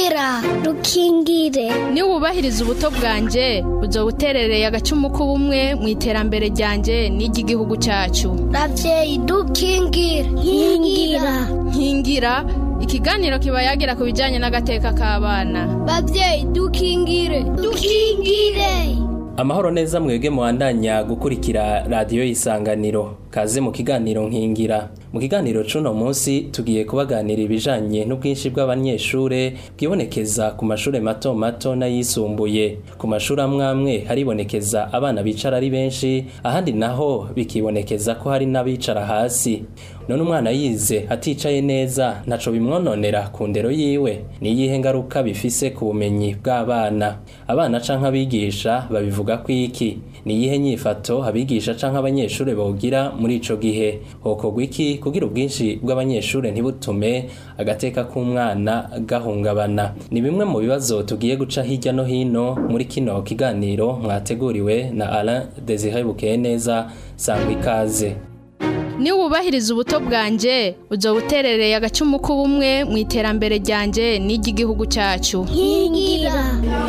nkingira rukingire niba wubahiriza ubuto bwanjye uzo buterereye agacumu k'ubumwe mu iterambere ryanjye n'iry'igihugu cyacu ravyeyi dukingire nkingira nkingira ikiganiro kiba yagira ku bijyanye n'agateka k'abana bavyeyi dukingire dukingire amahoro neza mwebwe muwandanya gukurikira radiyo y'isanganiro kaze mu kiganiro nkingira mu kiganiro c'uno munsi tugiye kubaganira ibijanye n'ubwinshi bw'abanyeshure bwibonekeza ku mashure mato mato n'ayisumbuye ku mashuri amwe amwe haribonekeza abana bicara ari benshi ahandi naho bikibonekeza ko hari n'abicara hasi none umwana yize aticaye neza ntaco bimwononera ku ndero yiwe ni iyihe ngaruka bifise ku bumenyi bw'abana abana canke abigisha babivuga ko iki ni iyihe nyifato abigisha canke abanyeshure bogira muri ico gihe hokorwa iki kugira ubwinshi bw'abanyeshure ntibutume agateka k'umwana gahungabana ni bimwe mu bibazo tugiye guca hirya no hino muri kino kiganiro mwateguriwe na Alain Desire Bukeye neza sangwa ikaze niba wubahiriza ubuto bwanjye uzo buterereye agacumu k'ubumwe mu iterambere ryanjye n'iry'igihugu cyacu nkingira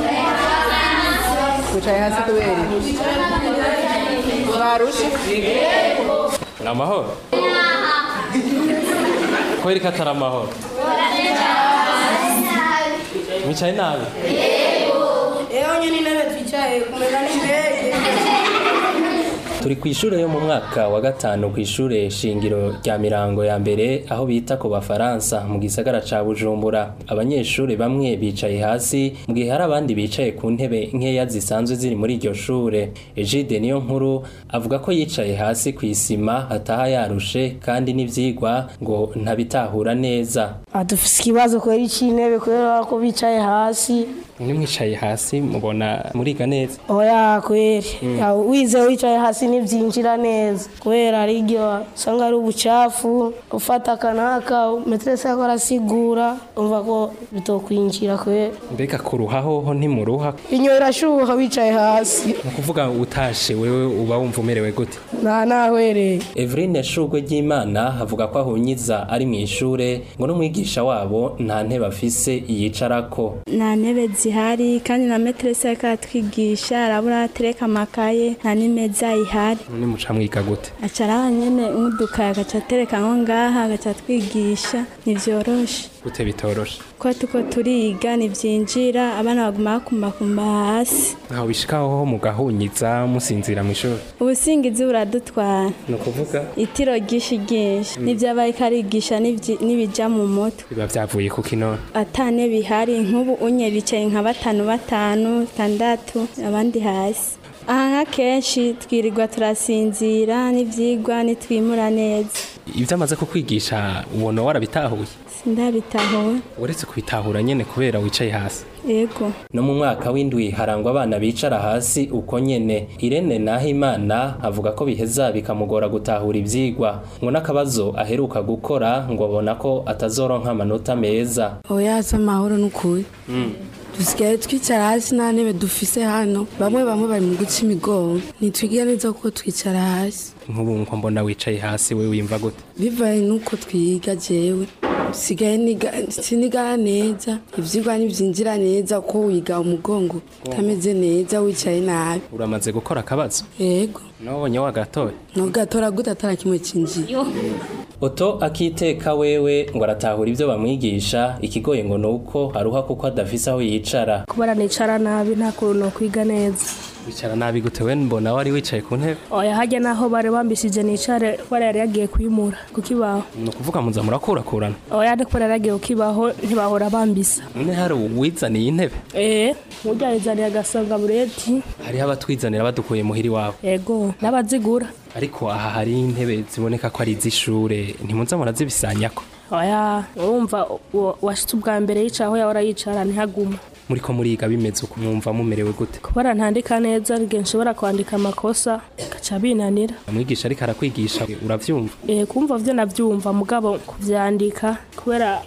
wicaye hasi kubera barushe ni amahoro kubera ko atari amahoro mwicaye nabi eho nyine intebe twicaye kumera n'indege turi ku ishure yo mu mwaka wa gatanu ku ishure shingiro rya mirango ya mbere aho bita ku bafaransa mu gisagara ca bujumbura abanyeshure bamwe bicaye hasi mu gihe hari abandi bicaye ku ntebe nkeya zisanzwe ziri muri iryo shure egide niyo nkuru avuga ko yicaye hasi ku isima ataha yarushe kandi n'ivyigwa ngo ntabitahura neza dufise ikibazo kubera c'intebe kubera ko bicaye hasi mwe mwicaye hasi mubona muriga neza oya kweri wize wicaye hasi ntibyinjira neza kubera ari iryo usanga ari ubucafu ufata akanaka meterese yako arasigura umva ko bitokwinjira kubera mbega kuruha hoho ntimuruha inyo irashuha wicaye hasi ni ukuvuga utashe wewe uba wumva umerewe gute nta nahwereye Evrine Shugwe ry'Imana avuga ko ahunyiza ari mu ishure ngo n'umwigisha wabo nta ntebe afise yicarako nta ntebe zihari kandi na meterese ariko aratwigisha arabura atereka amakaye nta n'imeza ihari none muca mwiga gute acara nyene nk'udukaye agaca atereka nko ngaha agaca atwigisha ntivyoroshe gute bitoroshe ko tuko turiga ntivyinjira abana baguma bakumbakumba hasi ntaho bishikaho mugahunyiza musinzira mu ishuri ubusingizi buradutwara ni ukuvuga itiro ryinshi ryinshi n'ivyo aba ariko arigisha n'ivyi- n'ibija mu mutwe biba vyavuye ku kinona atane bihari nk'ubu unye bicaye nka batanu batanu tandatu abandi hasi aha nka kenshi twirirwa turasinzira n'ivyigwa nitwimura neza ivyo amaze kukwigisha ubona warabitahuye sindabitahuwe uretse kubitahura nyene kubera wicaye hasi yego no mu mwaka w'indwi harangwa abana bicara hasi uko nyene irene nahimana avuga ko biheza bikamugora gutahura ivyigwa ngo n'akabazo aheruka gukora ngo abona ko atazoronka amanota meza oya si amahoro n'ukuri dusigaye twicara hasi nta ntebe dufise hano bamwe bamwe bari mu guca imigongo ntitwigira neza kuko twicara hasi nk'ubu nko mbona wicaye hasi we wimva gute bivaye n'uko twiga jewe sigaye niga- sinigara neza ivyigwa ntivyinjira neza ko wiga umugongo utameze neza wicaye nabi uramaze gukora akabazo yego nabonye wagatoye nugatora gute atara kimwe cinjiye oto akiteka wewe ngo aratahura ibyo bamwigisha ikigoye ngo nuko aruha kuko adafise aho yicara kubera nicara nabi nta kuntu nokwiga neza wicara nabi gute we mbona wari wicaye ku ntebe oya hajya naho bari bambishije nicare kubera yari yagiye kuyimura ku kibaho ni ukuvuga muza murakurakurana oya ni kubera yari yagiye ku kibaho ntibahora bambisa none hari uwizaniye intebe eee mujyanizaniye agasanga bureti hariho abatwizanira badukuye muhira iwabo yego n'abazigura ariko aha hari intebe ziboneka ko ari iz'ishure ntimuza murazibisanyako oya urumva uwo washitse ubwa mbere yicara aho yahora yicara ntihaguma muriko muriga bimeze uko mwumva mumerewe gute kubera ntandika neza igihe nshobora kwandika amakosa gaca binanira umwigisha ariko arakwigisha uravyumva Eh, kumva vyo navyumva mugabo kuvyandika kubera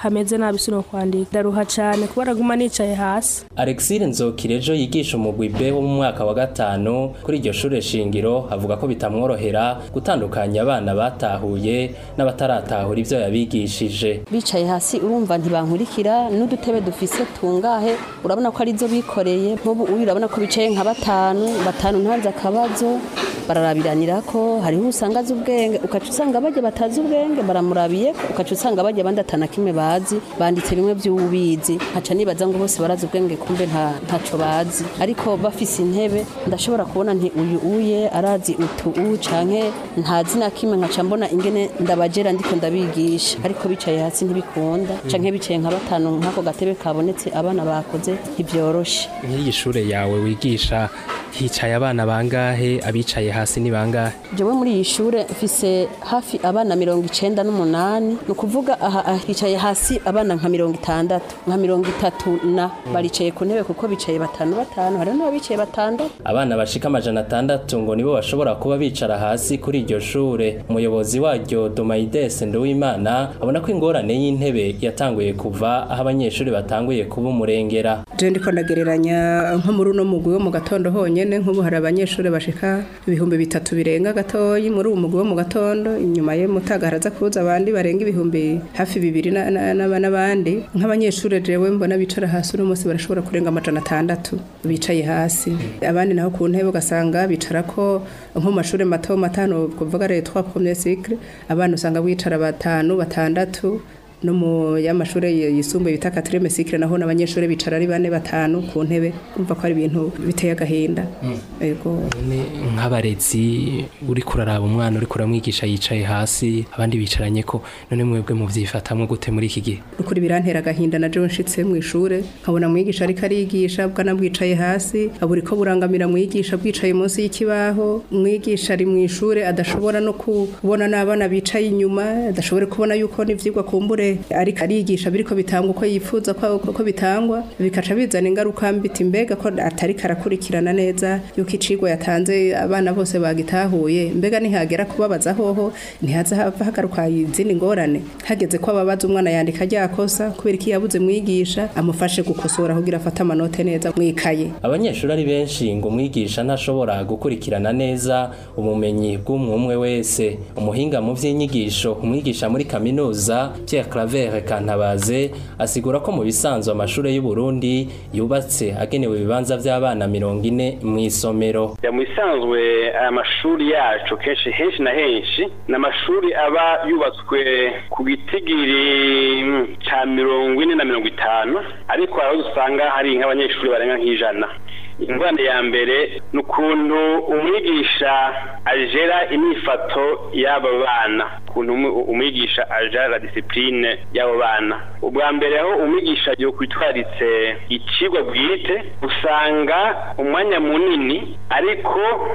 hameze nabi sino kwandika ndaruha cyane kuba araguma nicaye hasi Alexire Nzokirejo yigisha umugwi B wo mu mwaka wa gatanu kuri iryo shure shingiro avuga ko bitamworohera gutandukanya abana batahuye n'abataratahura ivyo yabigishije bicaye hasi urumva ntibankurikira n'udutebe dufise tungahe urabona ko ari zo bikoreye nk'ubu uyu urabona ko bicaye nka batanu batanu ntanze akabazo bararabiranira ko hariho usanga azi ubwenge ukaca usanga bajya batazi ubwenge baramurabiye ukaca usanga bajya abandi atana kimwe bazi banditse bimwe by'ububizi nkaca nibaza ngo bose barazi ubwenge kumbe nta ntaco bazi ariko bafise intebe ndashobora kubona nti uyu uye arazi utu u canke ntazi na kimwe nkaca mbona ingene ndabajera ndiko ndabigisha ariko bicaye hasi ntibikunda canke bicaye nka batanu nk'ako gatebe kabonetse abana bakoze ntibyoroshe nk'iyi shure yawe wigisha hicaye abana bangahe abicaye hasi ni bangahe jewe muri iyi shure mfise hafi abana mirongo icenda n'umunani ni ukuvuga aha aha hicaye hasi abana nka mirongo itandatu nka mirongo itatu na baricaye ku ntebe kuko bicaye batanu batanu hariho n'ababicaye batandatu abana bashika amajana atandatu ngo nibo bashobora kuba bicara hasi kuri iryo shure umuyobozi waryo Domaides Nduwimana abona ko ingorane y'intebe yatanguye kuva aho abanyeshuri batanguye kuba umurengera je ndiko ndagereranya nko muri uno mugwi wo mu gatondo honyene nk'ubu hari abanyeshuri bashika ibihumbi bitatu birenga gatoyi muri uwo mugwi wo mu gatondo inyuma ye mutaga haraza kuza abandi barenga ibihumbi hafi bibiri na- na- na- n'abandi nk'abanyeshuri jewe mbona bicara hasi uno munsi barashobora kurenga amajana atandatu bicaye hasi abandi naho ku ntebe ugasanga bicarako nko mu mashuri mato matano kuvuga leta twa premier cycle abana usanga bicara batanu batandatu no mu y'amashuri yisumbuye bita quatrième cycle naho n'abanyeshuri bicara ari bane batanu ku ntebe umva ko ari ibintu biteye agahinda yego Ni nk'abarezi uri kuraraba umwana uri kuramwigisha yicaye hasi abandi bicaranye ko none mwebwe muvyifatamwe gute muri iki gihe ukuri birantera agahinda na jewe nshitse mu ishure nkabona mwigisha ariko arigisha bwana bwicaye hasi aburi ko burangamira mwigisha bwicaye munsi y'ikibaho mwigisha ari mu ishure adashobora no kubona n'abana bicaye inyuma adashobora kubona yuko n'ivyigwa kumbure ariko arigisha biriko bitangwa uko yifuza ko ko bitangwa bikaca bizana ingaruka mbiti mbega ko atari karakurikirana neza yuko icigwa yatanze abana bose bagitahuye mbega nihagera kubabaza hoho ntihaza hava hagaruka izindi ngorane hageze ko ababaza umwana yandika ryakosa kubera iki yabuze mwigisha amufashe gukosora kugira afate amanote neza mwikaye abanyeshuri ari benshi ngo umwigisha ntashobora gukurikirana neza ubumenyi bw'umwe umwe wese umuhinga mu vy'inyigisho umwigisha muri kaminuza Pierre Claver Kantabaze asigura ko mu bisanzwe amashuri y'u Burundi yubatse agenewe ibibanza vy'abana mirongo ine mw'isomero ya mu isanzwe aya mashuri yacu kenshi henshi na henshi ni amashuri aba yubatswe ku gitigiri mm, ca mirongo ine na mirongo itanu ariko hari aho usanga hari nk'abanyeshuri barenga nk'ijana ingwande ya mbere ni ukuntu umwigisha ajera imyifato y'aba bana ukuntu umu- umwigisha ajera la disipurine y'abo bana ubwa mbere aho umwigisha yokwitwaritse icigwa bwite usanga umwanya munini ariko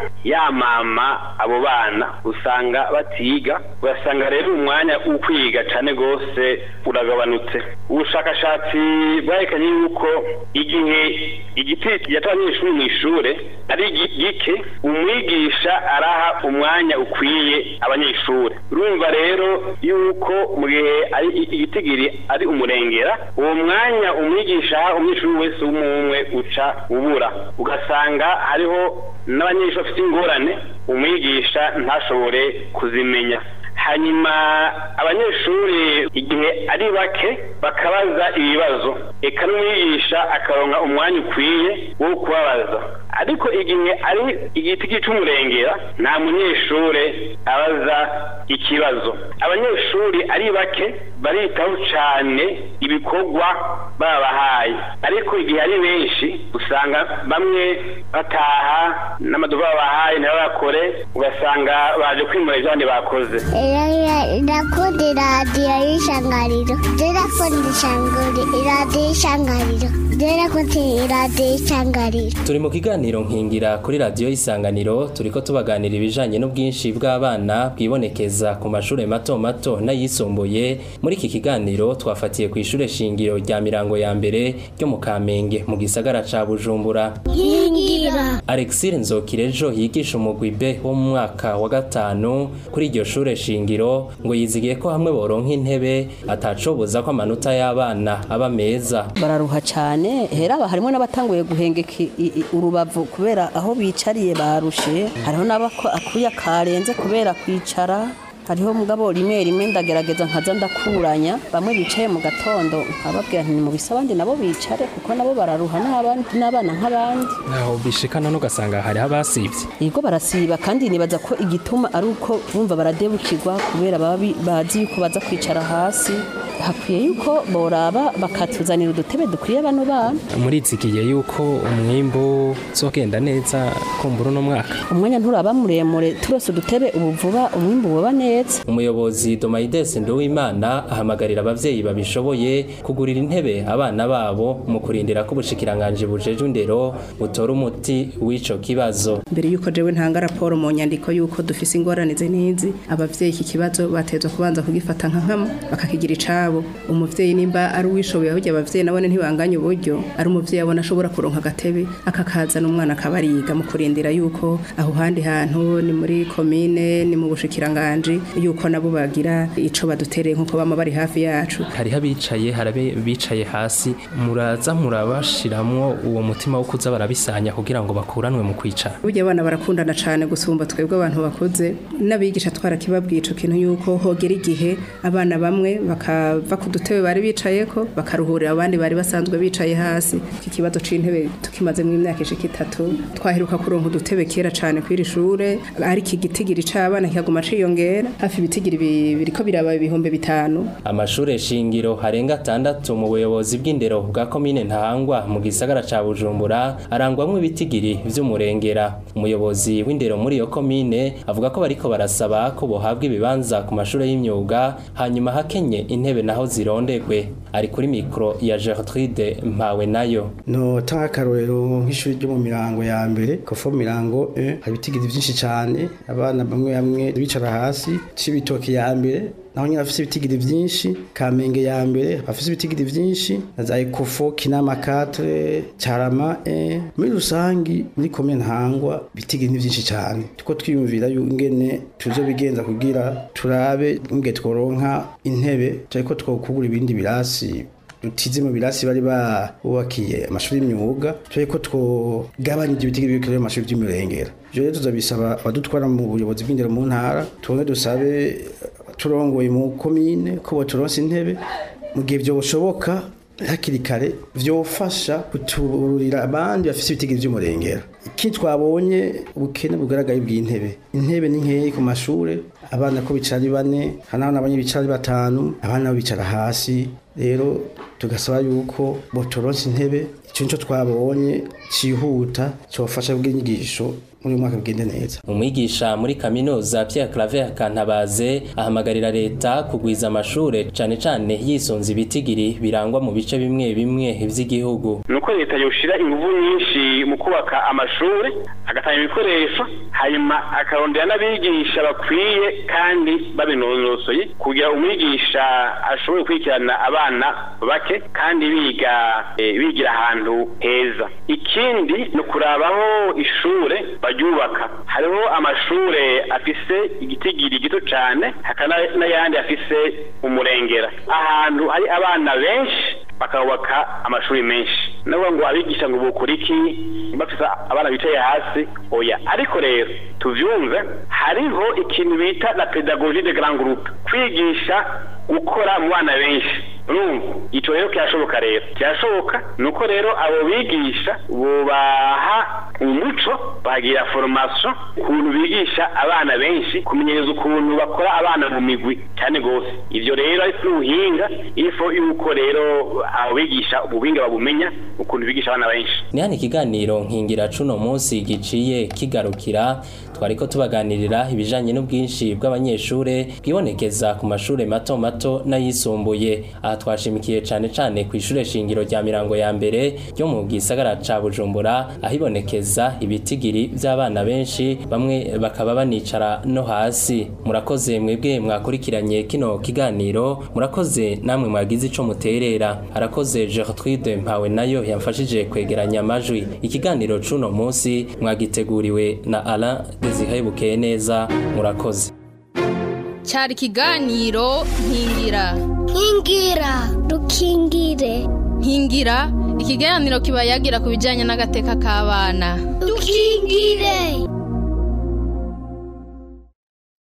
yamama abo bana usanga batiga ugasanga rero umwanya wo kwiga cane gose uragabanutse ubushakashatsi bwerekanye yuko igihe igiti yata abanyeshuri mu ishure ari gi- gike umwigisha araha umwanya ukwiye abanyeshuri urumva rero yuko mu gihe ari i- igitigiri ari umurengera uwo mwanya umwigisha aha umunyeshuri wese w'umwe uca ubura ugasanga hariho n'abanyeshuri bafite ingorane umwigisha ntashobore kuzimenya hanyuma abanyeshuri igihe ari bake bakabaza ibibazo eka n'umwigisha akaronka umwanya ukwiye wo kubabaza ariko igihe ari igiti cy'umurengera nta munyeshure abaza ikibazo abanyeshuri ari bake baritaho cyane ibikorwa babahaye ariko igihe ari benshi usanga bamwe bataha n'amaduba babahaye ntibabakore ugasanga baje kwimura ibyo abandi bakoze Irakunda iradiyo y'ishangariro. Irakunda ishangari iradiyo y'ishangariro. Irakunda iradiyo y'ishangariro. turi mu kiganiro kiganiro nkingira kuri radiyo isanganiro turiko tubaganira ibijanye n'ubwinshi bw'abana bwibonekeza ku mashure mato mato n'ayisumbuye muri iki kiganiro twafatiye ku ishure shingiro rya mirango ya mbere ryo mu kamenge mu gisagara ca bujumbura nkingira alexire nzokirejo yigisha umugwi b wo mu mwaka wa gatanu kuri iryo shure shingiro ngo yizigiye ko hamwe boronka intebe atacobuza ko amanota y'abana aba meza bararuha cyane heraba harimo n'abatanguye guhengeka i- i- urubavu kubera aho bicariye barushe hariho n'abako akuya karenze kubera kwicara hariho mugabo rimwe rimwe ndagerageza nkaza ndakuranya bamwe bicaye mu gatondo nkababwira nti nimubise abandi nabo bicare kuko nabo bararuha n'abandi n'abana nk'abandi aho bishikana n'ugasanga hari abasivye yego barasiba kandi nibaza ko igituma ari uko bumva baradebukirwa kubera baba bi- bazi yuko baza kwicara hasi hakwiye yuko boraba bakatuzanira udutebe dukwiye bano bana murizigiye yuko umwimbu uzogenda neza kumbura uno mwaka umwanya nturaba muremure turose udutebe ubu vuba umwimbu woba neza umuyobozi Domaides Nduwimana ahamagarira abavyeyi babishoboye kugurira intebe abana babo mu kurindira ko ubushikiranganje bujeje indero butora umuti w'ico kibazo mbere yuko jewe ntanga raporo mu nyandiko yuko dufise ingorane ze n'izi abavyeyi iki kibazo batezwa kubanza kugifata nka nkama bakakigira icabo umuvyeyi nimba ari uwishoboye ahubwo abavyeyi nabone ntibanganye uburyo ari umuvyeyi abona ashobora kuronka agatebe akakazana umwana akaba ariga mu kurindira yuko aho handi hantu ni muri komine ni mu bushikiranganje yuko nabo bagira ico badutereye nkuko bama bari hafi yacu hariho abicaye harabe bicaye hasi muraza murabashiramwo uwo mutima wo kuza barabisanya kugira ngo bakuranwe mu kwicara burya abana barakundana cyane gusumba twebwe abantu bakuze n'abigisha twarakibabwiye ico kintu yuko hogera igihe abana bamwe bakava ku dutebe bari bicayeko bakaruhurira abandi bari basanzwe bicaye hasi iki kibazo c'intebe tukimaze mu imyaka ishika itatu twaheruka kuronka udutebe kera cane kw'iri shure ariko igitigiri c'abana kikaguma ciyongera hafi ibitigiri bi- biriko biraba ibihumbi bitanu amashure shingiro harenga atandatu mu buyobozi bw'indero bwa komine ntahangwa mu gisagara ca bujumbura arangwamwo ibitigiri vy'umurengera umuyobozi w'indero muri iyo komine avuga ko bariko barasaba ko bohabwa ibibanza ku mashure y'imyuga hanyuma hakenye intebe naho zirondegwe ari kuri mikro ya Gertrude mpawe nayo no tanga akarorero nk'ishuri ryo mu mirango ya mbere kofo mirango eh, hari ibitigiri byinshi cyane abana bamwe bamwe bicara hasi cibitoki ya mbere naho nyine bafise ibitigiri byinshi kamenge ya mbere bafise ibitigiri byinshi na za ekofo kinama 4 carama eh. muri rusangi muri komine ntangwa ibitigiri ni byinshi cyane tuko twiyumvira yu- ingene tuzobigenza kugira turabe nge tworonka intebe cyariko twokugura ibindi birasi dutize mu birasi bari babubakiye amashuri y'imyuga turi ko twogabanya ibyo biti biri mu mashuri by'umurengera ibyo rero tuzabisaba abadutwara mu buyobozi bw'indero mu ntara tubone dusabe turongoye mu komine ko boturonse intebe mu gihe byo bushoboka hakiri kare vyofasha kutururira abandi bafise ibitigiri vy'umurengera iki twabonye ubukene bugaragaye bw'intebe intebe ni nkeyi ku mashure abana ko bicara ari bane hari n'abana banye bicara ari batanu abana nabo bicara hasi rero tugasaba yuko botoronse intebe ico nico twabonye cihuta cofasha bw'inyigisho muri uyu mwaka bigende neza umwigisha muri kaminuza Pierre Claver Kantabaze ahamagarira leta kugwiza amashure cane cane yisunze ibitigiri birangwa mu bice bimwe bimwe vy'igihugu nuko leta yoshira ingufu nyinshi mu kubaka amashuri agatanga ibikoresho hanyuma akarondera n'abigisha bakwiye kandi babinonosoye kugira umwigisha ashobore gukurikirana abana bake kandi biga eh, bigira ahantu heza ikindi ni ukurabaho ishure baryubaka hariho amashure afise igitigiri gito cane hakaba n'ayandi afise umurengera ahantu hari abana benshi bakubaka amashuri menshi nabo ngo abigisha ngo bukora iki bafite abana bicaye hasi oya ariko rero tuvyumve hariho ikintu bita la pedagogie de grand groupe kwigisha gukora mu bana benshi urumva ico rero kirashoboka rero kirashoboka nuko rero abo bigisha bubaha umuco bagira formation ukuntu bigisha abana benshi kumenyereza ukuntu bakora abana mu migwi cyane gose ivyo rero ari ubuhinga ifo yuko rero abo bigisha ubuhinga babumenya ukuntu bigisha abana benshi ni hano ikiganiro nkingira cuno munsi giciye kigarukira twariko tubaganirira ibijanye n'ubwinshi bw'abanyeshure bwibonekeza ku mashure mato mato n'ayisumbuye aha twashimikiye cane cane ku ishure shingiro rya mirango ya mbere ryo mu gisagara ca bujumbura ahibonekeza hibonekeza ibitigiri by'abana benshi bamwe bakaba banicara no hasi murakoze mwebwe mwakurikiranye kino kiganiro murakoze namwe mwagize ico muterera arakoze Gertrude Mpawe nayo yamfashije kwegeranya amajwi ikiganiro cuno munsi mwagiteguriwe na Alain Desire neza murakoze cyari ikiganiro nkingira nkingira dukingire nkingira ikiganiro kiba yagira ku bijyanye n'agateka k'abana dukingire